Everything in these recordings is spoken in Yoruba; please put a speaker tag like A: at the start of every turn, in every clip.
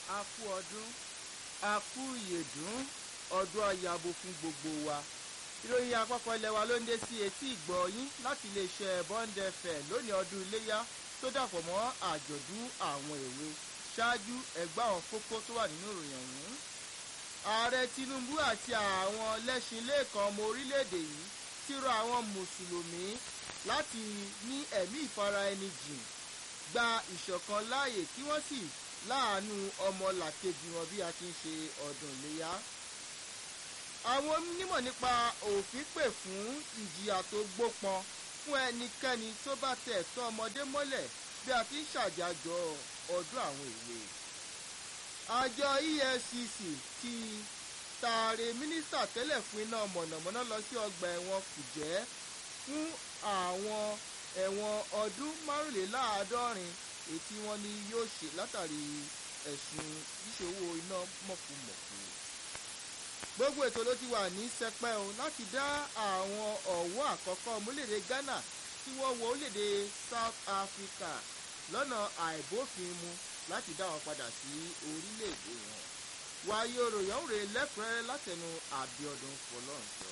A: a kú ọdún a kú ìyèdún ọdún ayabo fún gbogbo wa ìròyìn àpapọ̀ ilẹ̀ wa ló ń dé sí etí ìgbọ́ yín láti iléeṣẹ́ Bond FM lónìí ọdún iléyá tó dàpọ̀ mọ́ àjọ̀dún àwọn èwe ṣáájú ẹgbẹ́ àwọn kókó tó wà nínú ìròyìn ọ̀hún. ààrẹ Tinubu àti àwọn lẹ́sìn lẹ́ẹ̀kan ọmọ orílẹ̀-èdè yìí ti rọ àwọn mùsùlùmí láti ní ẹ̀mí ìfara ẹni jìn gba ìṣọ̀kan láàyè kí wọ́n sì láàánú ọmọlàkejì wọn bí a ti ń ṣe ọdún iléyá àwọn onímọ̀ nípa òfin pè fún ìjìyà tó gbópọn fún ẹnikẹ́ni tó bá tẹ̀ tọ́ ọmọdé mọ́lẹ̀ bí a ti ń ṣàjàjọ ọdún àwọn èwe. àjọ EFCC ti taare mínísítà tẹ́lẹ̀ fún iná mọ̀nàmọ́ná lọ sí ọgbà ẹ̀wọ̀n kùjẹ́ fún àwọn ẹ̀wọ̀n ọdún márùnléláàádọ́rin èyí tí wọ́n ní yóò ṣe látàrí ẹ̀sùn ṣíṣòwò iná mọ̀kùmọ̀kù gbogbo ètò ló ti wà ní sẹpẹ́ o láti dá àwọn ọ̀wọ́ àkọ́kọ́ ọmọlédè Ghana tí wọ́n wọ orílẹ̀-èdè South Africa lọ́nà àìbófinmu láti dá wọn padà sí orílẹ̀-èdè wọn. wáyé oròyìn rè lẹ́kùnrẹ́rẹ́ látẹnu Àbíọ́dún Fọlọ́runṣọ.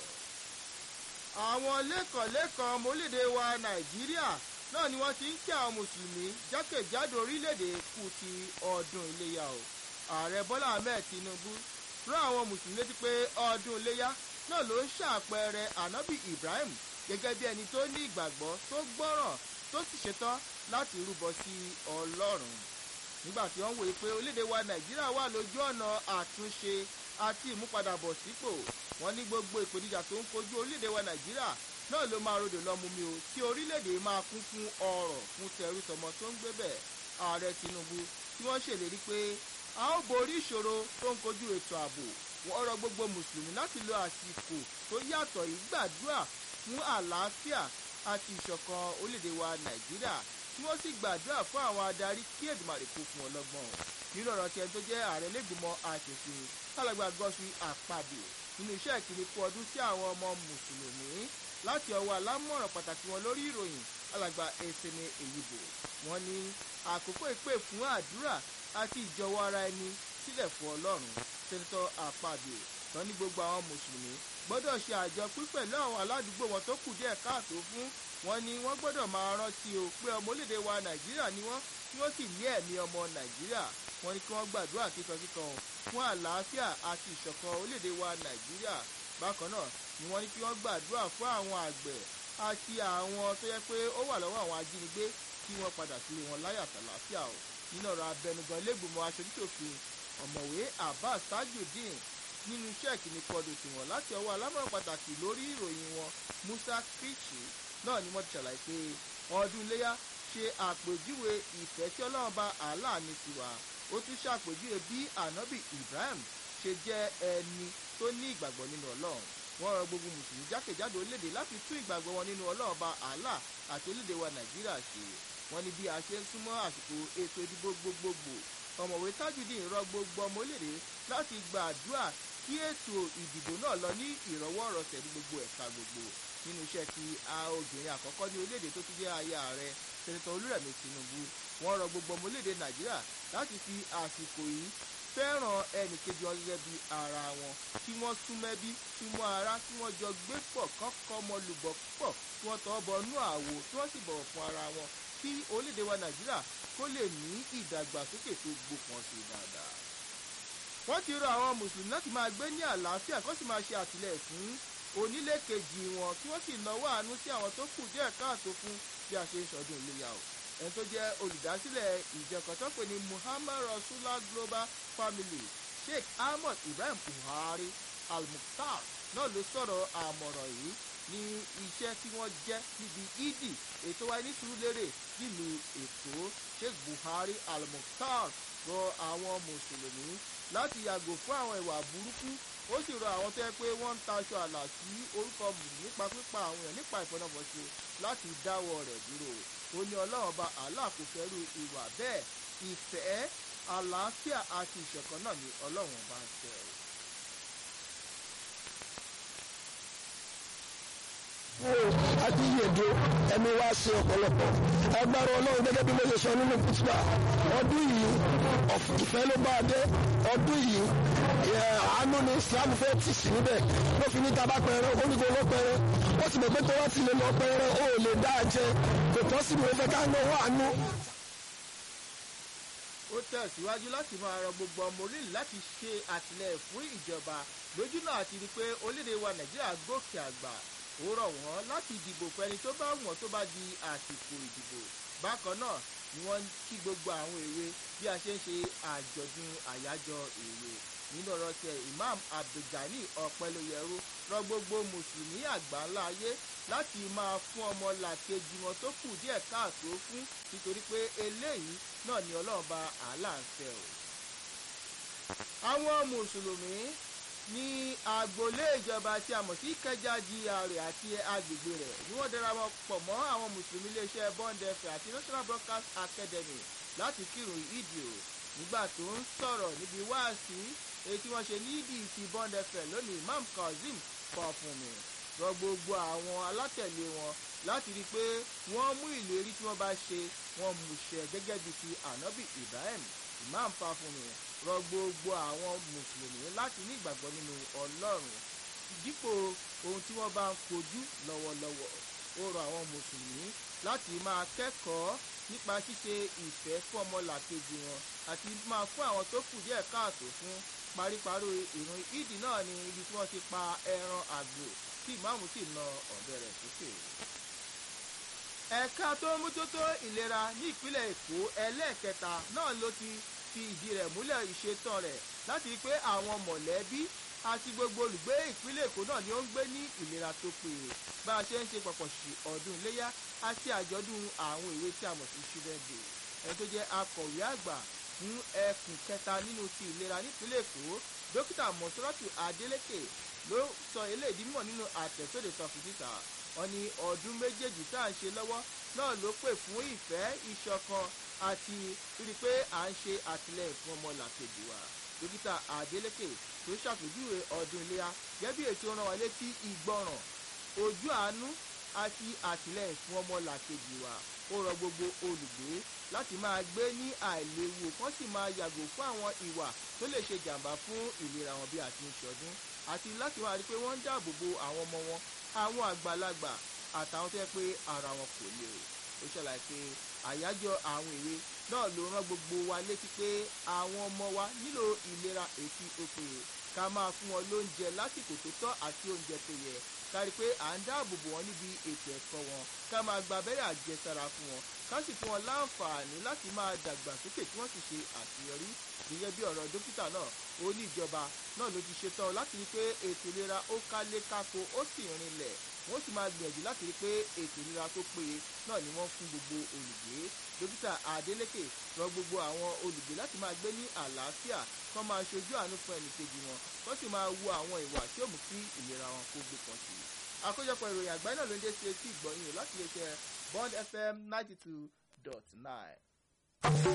A: àwọn lẹ́kọ̀ọ́lẹ́kọ̀ọ́ ọmọlédè wa Nàìjíríà náà ni wọ́n ti ń kí àwọn mùsùlùmí jákèjádò orílẹ̀-èdè kù ti ọdún iléyà o. ààrẹ Bọ́lá Ahmed Tinubu rán àwọn mùsùlùmí létí pé ọdún iléyá náà ló ń ṣàpẹẹrẹ ànábì Ibrahim gẹ́gẹ́ bí ẹni tó ní ìgbàgbọ́ tó gbọ́ràn tó sì ṣetán láti rúbọ sí Ọlọ́run nígbà tí wọ́n wòye pé orílẹ̀-èdè wa Nàìjíríà wà lójú ọ̀nà àtúnṣe àti ìmúpadàbọ̀sípò wọ́n ní gbogbo ìpèníjà tó ń kojú orílẹ̀-èdè wa Nàìjíríà náà ló máa rodò lọ́mú mi o tí orílẹ̀-èdè máa kún fún ọrọ̀ fún tẹrú tọmọ tó ń gbé bẹ̀ ààrẹ Tinubu tí wọ́n ṣèlérí pé a ó borí ìṣòro tó ń kojú ètò ààbò wọ́n rọ gbogbo mùsùlùmí láti lo àsìkò tó yàtọ̀ yìí gbàdúrà fún àlàáfíà àti ìṣọ̀kan orílẹ̀-èdè wa nàìjíríà tí wọ́n sì gbàdúrà fún àwọn adarí kí èdùmàrè kó fún ọlọ́gbọ́n nínú ọ̀rọ̀ tiẹ̀ tó jẹ́ ààrẹ lẹ́gbìmọ̀ aṣòfin alàgbà gọ́sùn àpàdé nínú iṣẹ́ ìkíni kú ọdún sí àwọn ọmọ mùsùlùmí láti ọwọ́ alámọ̀ràn pàtàkì wọn lórí ìròyìn alàgbà Esene Èyìbò wọ́n ní àkókò ìpè fún àdúrà àti ìjọwọ́ ara ẹni sílẹ̀ fún ọlọ́run sẹ́ńtọ́ àpàdé tán ní gbogbo àwọn mùsùlùmí gbọ́dọ̀ ṣe àjọpín pẹ̀lú àwọn aládùúgbò wọn tó kù díẹ̀ káàtó fún wọn ni wọ́n gbọ́dọ̀ máa rántí o pé ọmọ orílẹ̀-èdè wa nàìjíríà ni wọ́n tí wọ́n sì ní ẹ̀mí ọmọ nàìjíríà wọ́n ní kí wọ́n gbàdúrà kíkankíkan fún àlàáfíà àti ìṣọ̀kan orílẹ̀-èdè wa nàìjíríà bákan náà ni wọ́n ní kí wọ́n gbàdúrà fún àwọn àgbẹ̀ àti àwọn tó yẹ pé ó wà lọ́wọ́ àwọn ajínigbé kí wọ́n padà sílé wọn láyà tàlàáfíà o nínú ọ̀rọ̀ abẹnugan lẹ́gbọ̀mọ aṣojúṣòfin ọ̀mọ̀wé abbas tajudeen nínú iṣẹ́ ìkíni kọdù tiwọn láti ọwọ́ alámọ̀ràn pàtàkì lórí ìròyìn wọn musa krichi náà ni wọ́n ti ṣàlàyé pé ọdún iléyà ṣe àpèjúwe ìfẹ́ tí ọlọ́run bá Allah ní tiwa ó tún ṣàpèjúwe bí ànábì ibrahim ṣe jẹ́ ẹni tó ní ìgbàgbọ́ nínú ọlọ́run wọ́n rọ gbogbo mùsùlùmí jákèjádò orílẹ̀-èdè láti tún ìgbàgbọ́ wọn nínú ọlọ́run bá Allah àti orílẹ̀-èdè wa nàìjíríà ṣe wọ́n ní bí a ṣe ń súnmọ́ àsìkò ètò ìdìbò gbogbogbò ọ̀mọ̀wé tajudeen rọ gbogbo ọmọ orílẹ̀-èdè láti gbàdúrà kí ètò ìdìbò náà lọ ní ìrọwọ́rọsẹ̀ ní gbogbo ẹ̀ka gbogbo nínú iṣẹ́ ti obìnrin àkọ́kọ́ ní orílẹ̀-èdè tó ti jẹ́ aya ààrẹ sẹ́nitọ́ olúrẹ̀mí tinubu wọ́n rọ gbogbo ọmọ orílẹ̀-èdè nàìjíríà láti fi àsìkò yìí fẹ́ràn ẹnìkejì wọn gẹ́gẹ́ bí ara wọn kí wọ́n súnmẹ́bí súnmọ́ ara kí wọ́n jọ gbé pọ̀ kọ́kọ́ ọmọlùbọ̀ pọ̀ kí wọ́n tọ́ bọnú àwo kí wọ́n sì bọ̀wọ̀ fún ara wọn kí orílẹ̀-èdè wa nàìjíríà kó lè ní ìdàgbàsókè tó gbópọn sí dáadáa. wọ́n ti rọ àwọn mùsùlùmí láti máa gbé ní àlàáfíà kó sì máa ṣe àtìlẹ́yìn fún onílé kejì wọn kí wọ́n sì náwó àánú sí àwọn tó kù díẹ̀ káàtó fún bí a ṣe ń ṣọdún iléyà o ẹni tó jẹ́ olùdásílẹ̀ ìjọkan tó pè ní Muhammad Rasulullah Global Family Sheikh Ahmad Ibrahim Buhari Al-Mukhtar náà ló sọ̀rọ̀ àmọ̀ràn yìí ní iṣẹ́ tí wọ́n jẹ́ níbi ìdì ètò wa ní Sùúrùlérè nílùú Èkó Sheikh Buhari Al-Mukhtar rọ àwọn mùsùlùmí láti yàgò fún àwọn ìwà burúkú ó sì rọ àwọn tó yẹ pé wọ́n ń taṣọ àlà sí orúkọ mùsùlùmí nípa pípa àwọn èèyàn nípa ìfọ̀nàfọ̀ṣe láti dáwọ́ rẹ̀ dúró ó ní ọlọ́run ọba Allah kò fẹ́rù ìwà bẹ́ẹ̀ ìfẹ́ àlàáfíà àti ìṣọ̀kan náà ni ọlọ́run ọba ń fẹ́ o.
B: àti yèdè ẹni wá sí ọ̀pọ̀lọpọ̀ agbára ọlọ́run gẹ́gẹ́ bí mo ṣe sọ nínú kùtùbà ọdún yìí ìfẹ́ ló bá dé ọdún yìí àánú ni Islam fẹ́ tì sí níbẹ̀ ló fi ní taba pẹrẹ onígbò ló pẹrẹ ó ti mọ̀ pé tó wá ti lè lọ pẹrẹ ó lè dá a jẹ kò tọ́ sí mi ó fẹ́ ká náwó àánú.
A: ó tẹ̀síwájú láti máa rọ gbogbo ọmọ orílẹ̀ láti ṣe àtìlẹ́yìn fún ìjọba lójúnà àti rí i pé orílẹ̀-èdè wa Nàìjíríà gòkè àgbà ó rọ̀ wọ́n láti dìbò fẹ́ni tó bá wọ́n tó bá di àsìkò ìdìbò bákan náà ni wọ́n kí gbogbo àwọn èwe bí a ṣe ń ṣe àjọ̀dún àyájọ́ èwe nínú ọ̀rọ̀ tẹ Imam Abdulgani Ọ̀pẹ́lóyẹrú rọ gbogbo mùsùlùmí àgbáńlá ayé láti máa fún ọmọ làkejì wọn tó kù díẹ̀ káàtó fún nítorí pé eléyìí náà ni Ọlọ́run bá àálà ń fẹ́ o. àwọn mùsùlùmí ní agboolé ìjọba tí a mọ̀ sí Ìkẹjà GRA àti agbègbè rẹ̀ ni wọ́n darapọ̀ mọ́ àwọn mùsùlùmí iléeṣẹ́ Bond FM àti National Broadcast Academy láti kírun ìdí o nígbà tó ń sọ̀rọ̀ níbi wáàsí èyí tí wọ́n ṣe ní ìdí ti Bond FM lónìí Imam Kazeem Fọfúnmi rọ gbogbo àwọn alátẹ̀lé wọn láti rí i pé wọ́n mú ìlérí tí wọ́n bá ṣe wọ́n mú ṣẹ gẹ́gẹ́ bí ti ànábì Ibrahim Imam Fọfúnmi rọ gbogbo àwọn mùsùlùmí láti ní ìgbàgbọ́ nínú Ọlọ́run dípò ohun tí wọ́n bá ń kojú lọ́wọ́lọ́wọ́ ó rọ àwọn mùsùlùmí láti máa kẹ́kọ̀ọ́ nípa ṣíṣe ìfẹ́ fún ọmọlàkejì wọn àti máa fún àwọn tó kù díẹ̀ káàtó fún paríparí ìrun ìdí náà ní ibi tí wọ́n ti pa ẹran àgbò tí ìmáàmù sì na ọ̀bẹ rẹ̀ sókè. ẹ̀ka tó ń mójútó ìlera ní ìpínlẹ̀ Èkó ẹlẹ́ẹ̀kẹta náà ló ti fi ìdí rẹ̀ múlẹ̀ ìṣetán rẹ̀ láti rí pé àwọn mọ̀lẹ́bí àti gbogbo olùgbé ìpínlẹ̀ Èkó náà ni ó ń gbé ní ìlera tó péye bá a ṣe ń ṣe pọ̀pọ̀ṣì ọdún iléyá àti àjọ̀dún àwọn ìwé tí a mọ̀ sí children day ẹni tó jẹ́ akọ̀wé àgbà fún ẹkùn kẹta nínú ti ìlera nípínlẹ̀ Èkó dókítà mọ̀sọ́rọ́tù Adélékè ló sọ eléyìí mọ̀ nínú àtẹ̀sóde sọ̀fì síta wọn ní ọdún méjèèjì tá à ń ṣe lọ́wọ́ náà ló pè fún ìfẹ́ ìṣọ̀kan àti rí i pé à ń ṣe àtìlẹ́yìn fún ọmọlàkejì wa dókítà Adélékè tó ṣàpèjúwe ọdún iléyà gẹ́gẹ́ bí ètò rán wa létí ìgbọràn ojú àánú àti àtìlẹ́yìn fún ọmọlàkejì wa ó rọ gbogbo olùgbé láti máa gbé ní àìléwu kán sì máa yàgò fún àwọn ìwà tó lè ṣe jàǹbá fún ìlera wọn bí a ti ń ṣọdún àti láti máa rí i pé wọ́n ń dáàbò bo àwọn ọmọ wọn àwọn àgbàlagbà àtàwọn tó yẹ pé ara wọn kò lè ó ṣàlàyé pé àyájọ́ àwọn èwe náà ló rán gbogbo wa létí pé àwọn ọmọ wa nílò ìlera ètí òpèyè ká máa fún wọn lóúnjẹ lásìkò tó tọ́ àti oúnjẹ tó yẹ kárí pé à ń dáàbò bò wọ́n níbi ètò ẹ̀kọ́ wọn ká máa gba abẹ́rẹ́ àjẹsára fún wọn ká sì fún wọn láǹfààní láti máa dàgbà sókè tí wọ́n sì ṣe àṣeyọrí gẹ́gẹ́ bí ọ̀rọ̀ dókítà náà ó ní ìjọba náà ló ti ṣetán láti rí pé ètò ìlera ó kálé kákó ó sì rinlẹ̀ wọ́n sì máa gbìyànjú láti rí pé ètò ìlera tó péye náà ni wọ́n fún gbogbo olùgbé dókítà Adélékè rọ gbogbo àwọn olùgbé láti máa gbé ní àlàáfíà kán máa ṣojú àánú fún ẹnìkejì wọn kán sì máa wo àwọn ìwà tí ó mú kí ìlera wọn kó gbé kan sí i àkójọpọ̀ ìròyìn àgbáyé náà ló ń dé sí etí ìgbọ̀nyìn láti lè ṣe Bond FM ninety two dot nine.